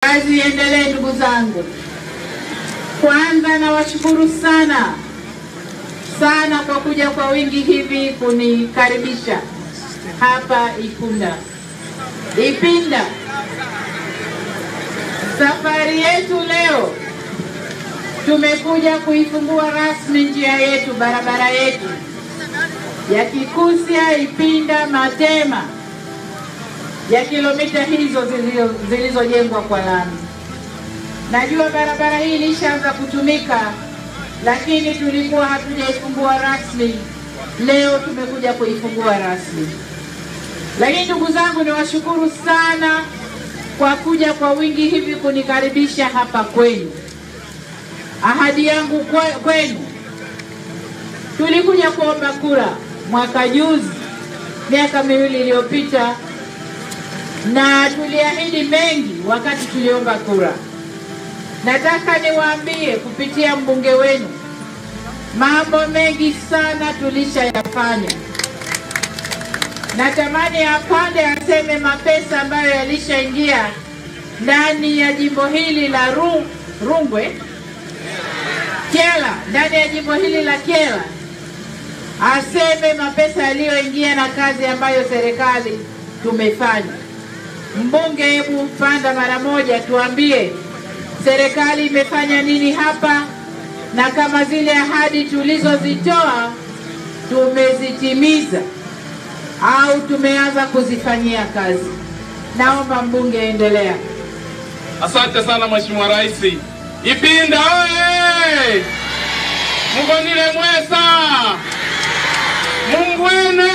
Kazi iendelee ndugu zangu. Kwanza nawashukuru sana sana kwa kuja kwa wingi hivi kunikaribisha hapa Ikunda Ipinda. Safari yetu leo tumekuja kuifungua rasmi njia yetu, barabara yetu ya Kikusya Ipinda Matema ya kilomita hizo zilizo- zilizojengwa kwa lami. Najua barabara hii ilishaanza kutumika, lakini tulikuwa hatujaifungua rasmi. Leo tumekuja kuifungua rasmi. Lakini ndugu zangu, niwashukuru sana kwa kuja kwa wingi hivi kunikaribisha hapa kwenu. Ahadi yangu kwe- kwenu, tulikuja kuomba kura mwaka juzi, miaka miwili iliyopita, na tuliahidi mengi wakati tuliomba kura. Nataka niwaambie kupitia mbunge wenu, mambo mengi sana tulishayafanya. Natamani apande aseme mapesa ambayo yalishaingia ndani ya jimbo hili la Ru, Rungwe Kyela, ndani ya jimbo hili la Kyela, aseme mapesa yaliyoingia na kazi ambayo serikali tumefanya. Mbunge, hebu panda mara moja, tuambie serikali imefanya nini hapa, na kama zile ahadi tulizozitoa tumezitimiza au tumeanza kuzifanyia kazi. Naomba mbunge endelea. Asante sana Mheshimiwa Rais. Ipinda oye! Mugonile mwesa mumbwene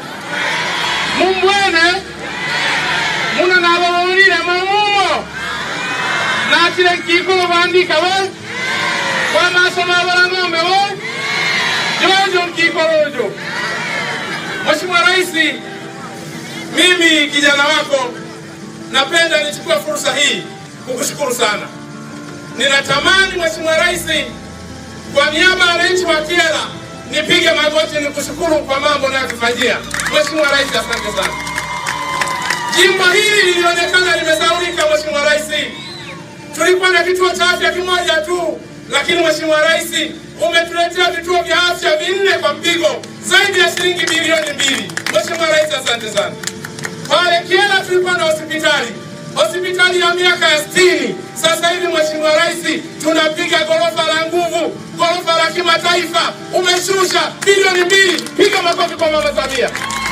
mumbwene muna nabawulile mamumo natile nkikolo bandika we wamasomo abalang'ombe we jojo nkikolojo Mheshimiwa Rais, mimi kijana wako napenda nichukue fursa hii kukushukuru sana. Ninatamani Mheshimiwa Rais, kwa niaba ya wananchi wa Kyela nipige magoti nikushukuru kwa mambo unayotufanyia. Mheshimiwa Rais, asante sana. Jimbo hili lilionekana limesaulika. Mheshimiwa Rais, tulikuwa na kituo cha afya kimoja tu, lakini Mheshimiwa Rais umetuletea vituo vya afya vinne kwa mpigo zaidi ya shilingi bilioni mbili. Mheshimiwa Rais, asante sana. Pale Kyela tulikuwa na hospitali hospitali ya miaka ya sitini. Sasa hivi Mheshimiwa Rais tunapiga gorofa la nguvu, gorofa la kimataifa. Umeshusha bilioni mbili. Piga makofi kwa Mama Samia.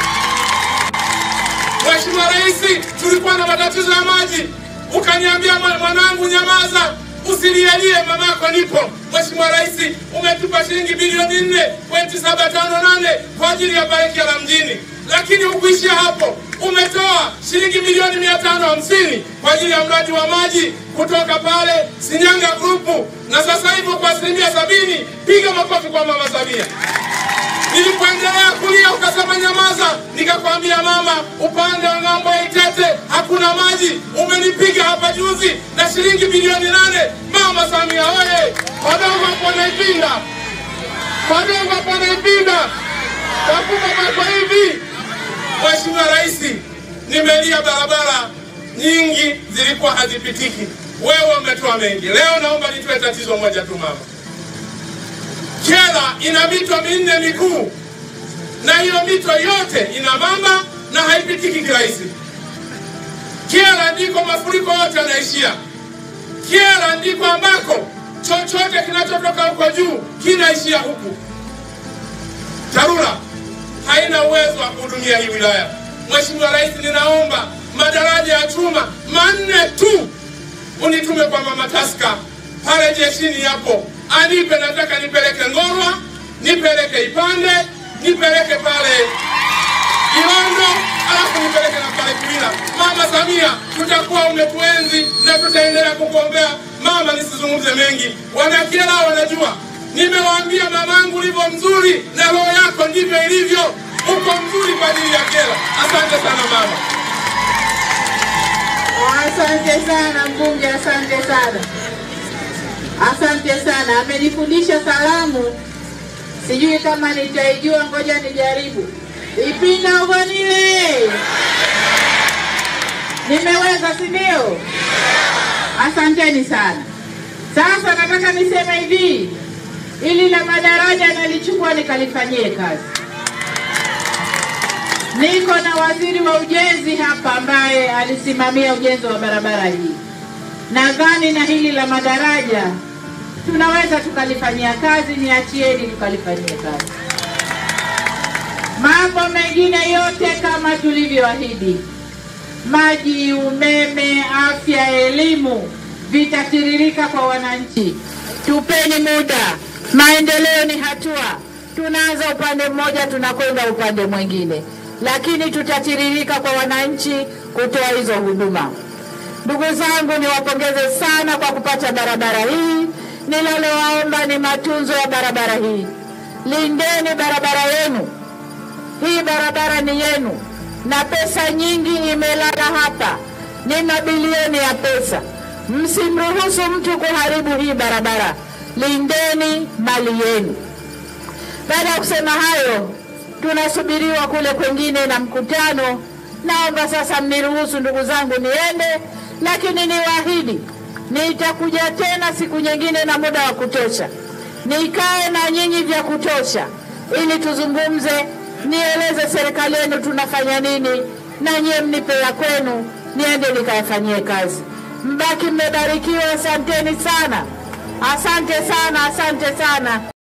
Mheshimiwa Rais, tulikuwa na matatizo ya maji, ukaniambia "Mwa- mwanangu, nyamaza, usilielie, mamako nipo. Mheshimiwa Rais, umetupa shilingi bilioni nne pointi saba tano nane kwa ajili ya Baraka la mjini, lakini hukuishia hapo, umetoa shilingi milioni mia tano hamsini kwa ajili ya mradi wa maji kutoka pale Sinyanga Grupu, na sasa hivyo kwa asilimia sabini. Piga makofi kwa Mama Samia. Nilipoendelea kulia ukasema nyamaza, nikakwambia mama, upande wa ng'ambo ya Itete hakuna maji. Umenipiga hapa juzi na shilingi bilioni nane. Mama Samia oye! Wadogo hapo wanaipinda, wadogo hapo wanaipinda, wakubwa kwa hivi. Mheshimiwa Rais, nimelia barabara nyingi zilikuwa hazipitiki, wewe umetoa mengi. Leo naomba nitoe tatizo moja tu mama. Kyela ina mito minne mikuu na hiyo mito yote ina mamba na haipitiki kirahisi. Kyela ndiko mafuriko yote yanaishia. Kyela ndiko ambako chochote kinachotoka huko juu kinaishia huku. TARURA haina uwezo wa kuhudumia hii wilaya. Mheshimiwa Rais, ninaomba madaraja ya chuma manne tu unitume kwa mama Taska pale jeshini yapo, anipe. Nataka nipeleke Ngorwa, nipeleke Ipande, nipeleke pale Kilondo, alafu nipeleke na pale Kiwila. Mama Samia, tutakuwa umetuenzi na tutaendelea kukuombea mama. Nisizungumze mengi, wanakiela wanajua. Nimewaambia mamangu ulivyo mzuri na roho yako ndivyo ilivyo, uko mzuri kwa ajili ya Kyela. Asante sana mama. Asante sana mbunge, asante sana, asante sana. Amenifundisha salamu, sijui kama nitaijua, ngoja nijaribu. Ipinda ugonile, nimeweza si ndio? Asanteni sana. Sasa nataka niseme hivi, ili la madaraja nalichukua nikalifanyie kazi. Niko na waziri wa ujenzi hapa ambaye alisimamia ujenzi wa barabara hii. Nadhani na hili la madaraja tunaweza tukalifanyia kazi, niachieni tukalifanyie kazi. Mambo mengine yote kama tulivyoahidi, maji, umeme, afya, elimu vitatiririka kwa wananchi. Tupeni muda, maendeleo ni hatua. Tunaanza upande mmoja, tunakwenda upande mwingine, lakini tutatiririka kwa wananchi kutoa hizo huduma. Ndugu zangu, niwapongeze sana kwa kupata barabara hii. Ninalowaomba ni matunzo ya barabara hii. Lindeni barabara yenu. Hii barabara ni yenu, na pesa nyingi imelala hapa, ni mabilioni ya pesa. Msimruhusu mtu kuharibu hii barabara. Lindeni mali yenu. Baada ya kusema hayo, tunasubiriwa kule kwengine na mkutano. Naomba sasa mniruhusu ndugu zangu niende, lakini niwaahidi nitakuja tena siku nyingine na muda wa kutosha, nikae na nyinyi vya kutosha, ili tuzungumze, nieleze serikali yenu tunafanya nini, na nyie mnipe ya kwenu, niende nikayafanyie kazi. Mbaki mmebarikiwa. Asanteni sana, asante sana, asante sana.